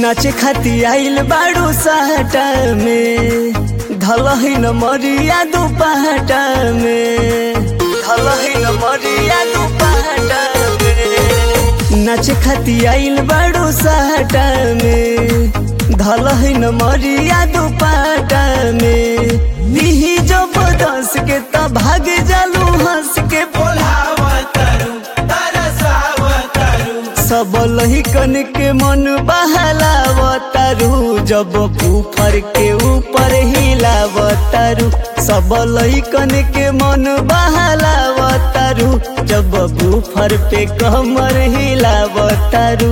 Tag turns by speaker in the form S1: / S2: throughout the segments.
S1: नाचे खाती आइल बाड़ू साटा में धलही न मरिया दुपाटा में धलही न मरिया दुपाटा में नाचे खाती आइल बाड़ू साटा में धलही न मरिया दुपाटा में दिही जब दस के त भाग जालू हंस के
S2: बोलावतरू तरसावतरू
S1: सब लहिकन के मन बहलावतारू जब ऊपर के ऊपर हिलावतारू सब लहिकन के मन बहलावतारू जब ऊपर पे कमर हिलावतारू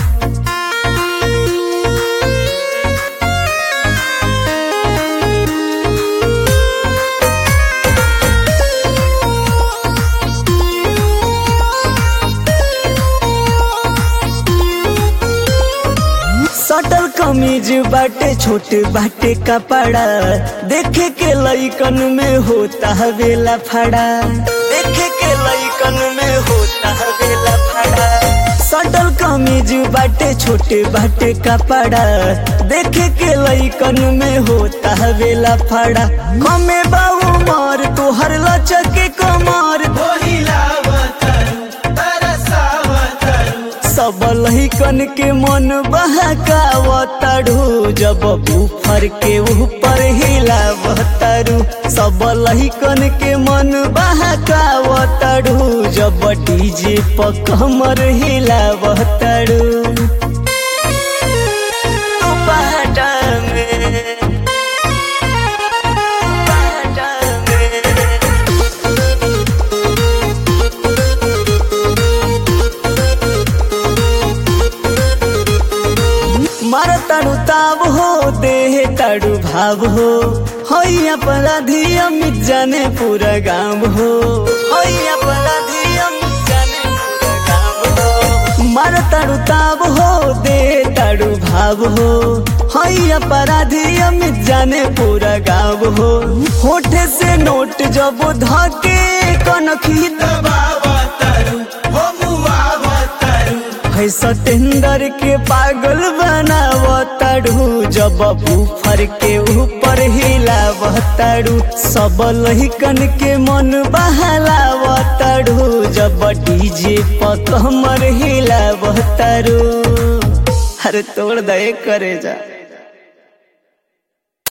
S1: सटल कमीज बाटे छोटे बाटे कपड़ा देखे के लइकन में होता हवेला फड़ा देखे के लइकन में होता हवेला फड़ा सटल कमीज बाटे छोटे बाटे कपड़ा देखे के लइकन में होता हवेला फड़ा कमे बाबू मार तोहर लचके कमर
S2: बोहिलावतरू तरसावतरू
S1: सब लहिकन के मन बहकावतारू जब ऊपर के ऊपर हिलावतारू सब लहिकन के मन बहकावतारू जब डीजे पर कमर हिलावतारू बाटा में बाटा में मार ताड़ू ताब हो देह ताड़ू भाव हो हई अपराधी अमित जाने पूरा गाँव हो हई अपराधी अमित जाने पूरा गाँव हो मार ताड़ू ताब हो देह ताड़ू भाव हो हई अपराधी अमित जाने पूरा गाँव हो होठे से नोट जब धके कनखी
S2: दबावतरू हो मुआवतरू
S1: है सतेंदर के पागल बनावताड़ू जब ऊपर के ऊपर हिलावताड़ू सब लहिकन के मन बहलावताड़ू जब डीजे पर कमर हिलावताड़ू अरे तोड़ दे करे जा